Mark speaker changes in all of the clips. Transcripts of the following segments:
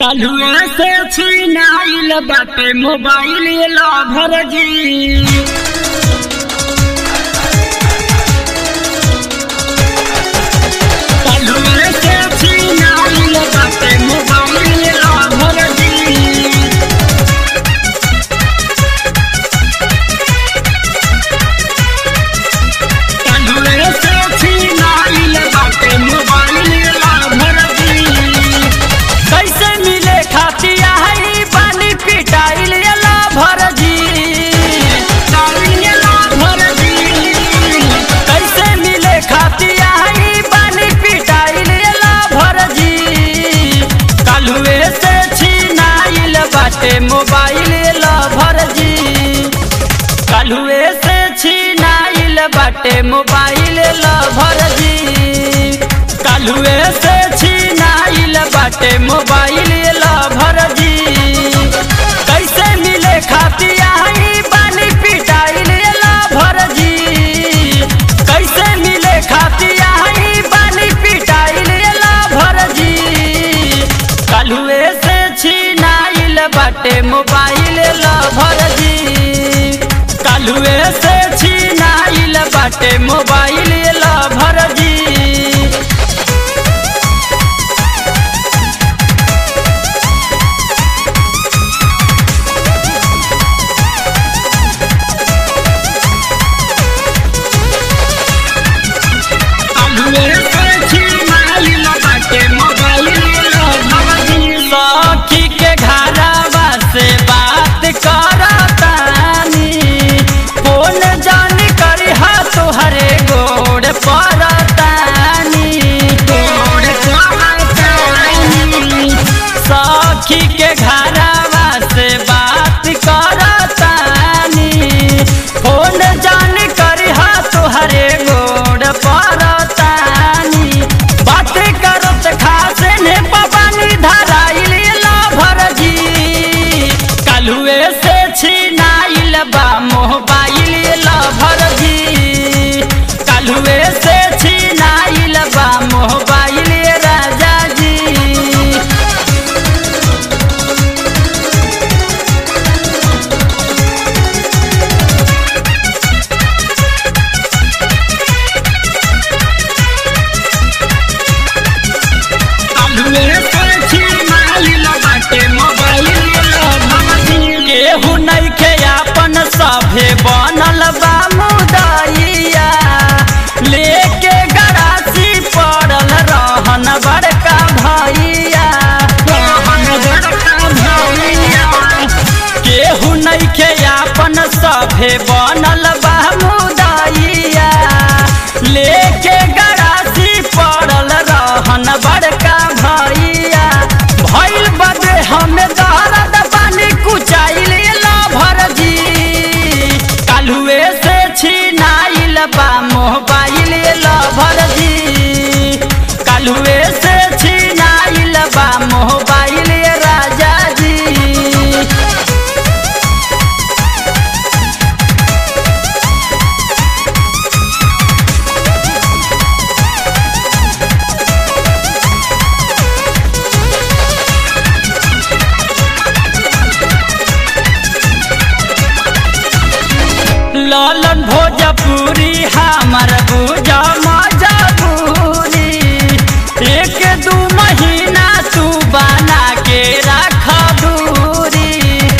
Speaker 1: कालुआ से छीनाइल बाटे mobile lover जी कालुआ से छीनाइल बाटे मोबाइल लभर जी कालुआ से छीनाइल बाटे मोबाइल लभर जी
Speaker 2: कैसे मिले खातिया है पानी पिटाइल एला भरजी कैसे मिले खातिया है पानी पिटाइल एला भरजी कालुए से छीनाइल बाटे मोबाइल एला भरजी कालुए से छीनाइल बाटे मोबाइल एला भरजी कालुए से छीनाइल बाटे मोबाइल एला भरजी कैसे मिले खातिया है पानी पिटाइल एला भरजी कैसे मिले खातिया है पानी पिटाइल एला भरजी कालुए से छीनाइल बाटे मोबाइल एला भरजी कालुए से छीनाइल बाटे मोबाइल एला भरजी सखी के घरवा से बात करतानी फोन जान करी हा तोहरे गोड़ परतानी सखी के घरवा से बात करतानी फोन जान करी हा तोहरे गोड़ परतानी बात करत खास ने पवानी धराइल ला भरजी कालुए से छीनाइल बा मोबाइल ला भरजी कालुए से छीनाइल बा मोबाइल राजा जी केहू नइखे आपन सभे बनल बा मुदैया लेके गरासी पड़ल रहन बड़का भैया केहू नइखे आपन सभे बनल बा मुदैया लेके गरासी पड़ल रहन बड़का भैया भइल बदे हमें दर्द पानी कुचाइल ला भरजी कालुए से छीनाइल बा मोबाइल ला भरजी कालुए से छीनाइल बा मोबाइल राजा जी लालन भोजपुरी हमर बुझा मजबूरी एक दू महीना तू बना के रख दूरी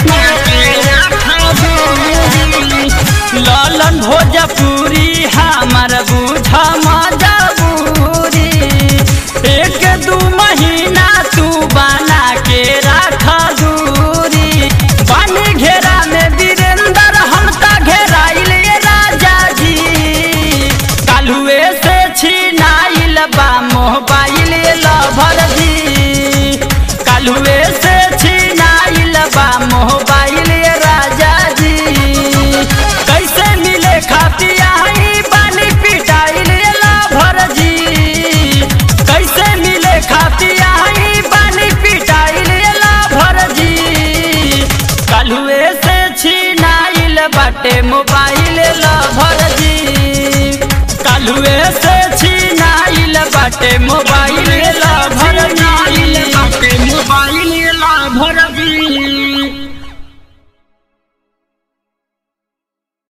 Speaker 2: लालन भोजपुरी हमर बुझा मजबूरी एक दू महीना तू बना के रख दूरी पानी घेरा में वीरेंद्र हम ता घेराइल ये राजा जी कालुए से छीनाइल बा मोबाइल लभर जी कालुए से छीनाइल बा मोबाइल राजा जी कैसे मिले खातिया है पानी पिटाइल लभर जी कैसे मिले खातिया है पानी पिटाइल लभर जी कालुए से छीनाइल बाटे मोबाइल लभर जी कालुए से छीनाइल बाटे मोबाइल लभर जी
Speaker 1: मोबाइल भर